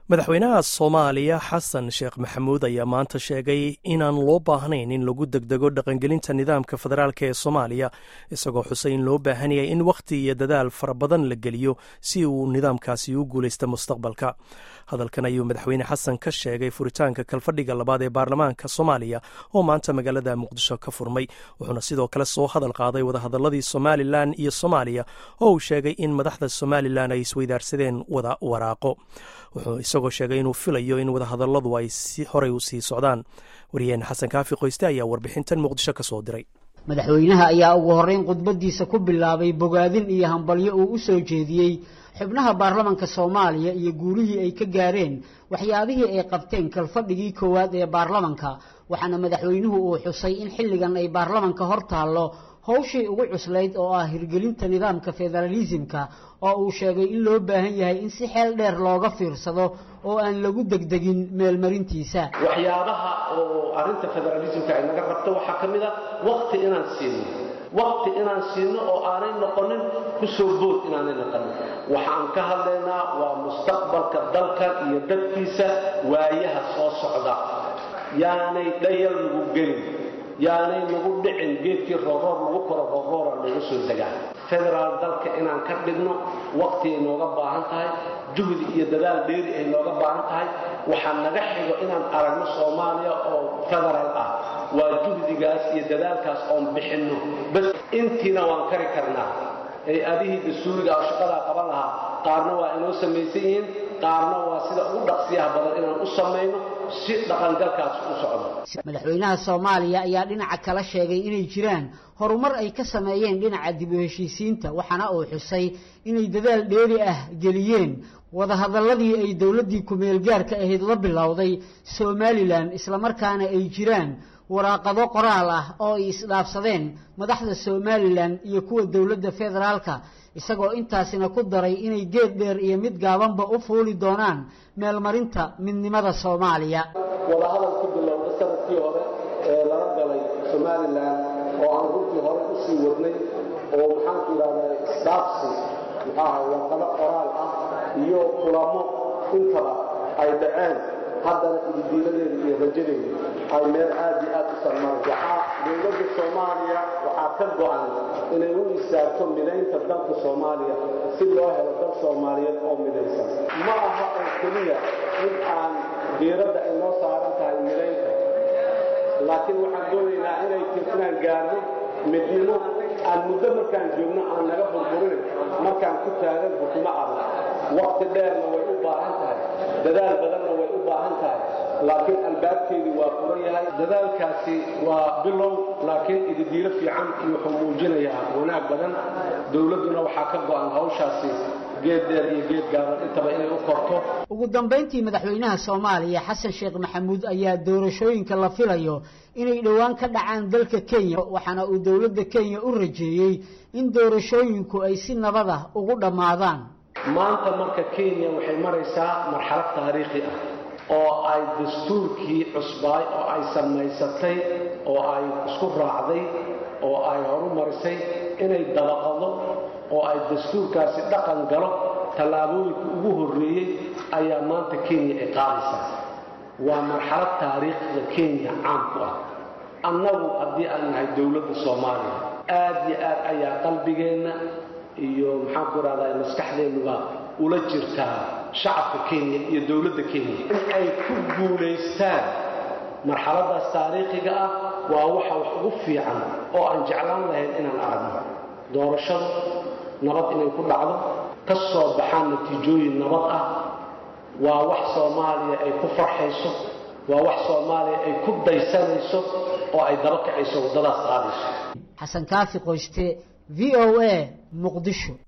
madaxweynaha soomaaliya xasan sheekh maxamuud ayaa maanta sheegay inaan loo baahnayn in lagu degdego dhaqangelinta nidaamka federaalk ee soomaaliya isagoo xusay in loo baahan yahay in wakhti iyo dadaal fara badan la geliyo si uu nidaamkaasi u guulaysta mustaqbalka hadalkan ayuu madaxweyne xasan ka sheegay furitaanka kalfadhiga labaad ee baarlamaanka soomaaliya oo maanta magaalada muqdisho ka furmay wuxuuna sidoo kale soo hadal qaaday wadahadaladii somalilan iyo soomaaliya oo uu sheegay in madaxda somalilan ay isweydaarsadeen wada waraaqo wuxuu isagoo sheegay inuu filayo in wadahadaladu ay horey u sii socdaan wariyaheen xasan kaafi qoyste ayaa warbixintan muqdisho ka soo diray madaxweynaha ayaa ugu horreyn khudbadiisa ku bilaabay bogaadin iyo hambalyo uu u soo jeediyey xubnaha baarlamanka soomaaliya iyo guulihii ay ka gaareen waxyaabihii ay qabteen kalfadhigii koowaad ee baarlamanka waxaana madaxweynuhu uu xusay in xilligan ay baarlamanka hor taallo howshii ugu cuslayd oo ah hirgelinta nidaamka federaalisimka oo uu sheegay in loo baahan yahay in si xeel dheer looga fiirsado oo aan lagu degdegin meelmarintiisa waxyaabaha oo arrinta federaalisimka ay naga rabto waxaa ka mid a wakti inaan siino wakti inaan siino oo aanay noqonin ku soo bood inaanay noqonin waxaan ka hadlaynaa waa mustaqbalka dalkan iyo dadkiisa waayaha soo socda yaanay dhayal lagu gelin yaanay nagu dhicin geedkii rooroor lagu koro rooroora lagu soo degaan federaal dalka inaan ka dhigno wakti ay nooga baahan tahay juhdi iyo dadaal dheeri ay nooga baahan tahay waxaa naga xigo inaan aragno soomaaliya oo federaal ah waa juhdigaas iyo dadaalkaas oon bixinno bas intiina waan kari karnaa ay adihii dastuuriga oo shaqadaa qaban lahaa qaarna waa inoo samaysan yihiin qaarna waa sida ugu dhaqsiyaha badan inaan u samayno si dhaqangalkaas u socdo madaxweynaha soomaaliya ayaa dhinaca kala sheegay inay jiraan horumar ay ka sameeyeen dhinaca dib u heshiisiinta waxaana uu xusay inay dadaal dheeri ah geliyeen wadahadaladii ay dowladdii ku-meelgaarka ahayd la bilowday somalilan islamarkaana ay jiraan waraaqado qoraal ah oo ay isdhaafsadeen madaxda somalilan iyo kuwa dowladda federaalka isagoo intaasina ku daray inay geed dheer iyo mid gaabanba u fuuli doonaan meelmarinta midnimada soomaaliya wadahadal ku bilowda sanadkii hore ee laga galay somalilan oo aan runtii hore usii wadnay oo maxaanku idhahdaa isdhaafsi muxuaha warqado qoraal ah iyo kulamo intaba ay dhaceen haddana ididiiladeeda iyo rajadeeda ay meel aad iyo aad u sarmaan waxaa dowladda soomaaliya waxaa ka go-an inay u istaagto midaynta dalka soomaaliya si loo helo dal soomaaliyeed oo midaysan ma aha oo keliya in aan diiradda ay noo saaran tahay midaynta laakiin waxaan doonaynaa inay inaan gaarno midnimo aan muddo markaan joogno aan naga burburinin markaan ku taagan xukumo adag wakti dheerna way u baahan tahay dadaal badanna way u baahan tahay laakiin albaabkeedii waa furan yahay dadaalkaasi waa bilow laakiin ididiilo fiican iyo wuxuu muujinayaa wanaag badan dowladduna waxaa ka go-an hawshaasi geed dheer iyo geed gaaban intaba inay u korto ugu dambayntii madaxweynaha soomaaliya xasan sheekh maxamuud ayaa doorashooyinka la filayo inay dhowaan ka dhacaan dalka kenya waxaana uu dowladda kenya u rajeeyey in doorashooyinku ay si nabad ah ugu dhammaadaan maanta marka kenya waxay maraysaa marxalad taariikhi ah oo ay dastuurkii cusbaay oo ay samaysatay oo ay isku raacday oo ay horu marisay inay dabaqado oo ay dastuurkaasi dhaqan galo tallaabooyinka ugu horreeyey ayaa maanta kenya ay qaadaysaa waa marxalad taariikhda kenya caan ku ah annagu haddii aan nahay dowladda soomaaliya aad iyo aad ayaa qalbigeenna iyo maxaanku idhahdaa maskaxdeennuba ula jirtaa shacabka kenya iyo dowladda kenya in ay ku guulaystaan marxaladaas taariikhiga ah waa waxa wax ugu fiican oo aan jeclaan lahayn inaan aragno doorashadu nabad inay ku dhacdo ka soo baxaan natiijooyin nabad ah waa wax soomaaliya ay ku farxayso waa wax soomaaliya ay ku daysanayso oo ay daba kacayso waddadaas qaadayso xasan kaafi qoyste v o a muqdisho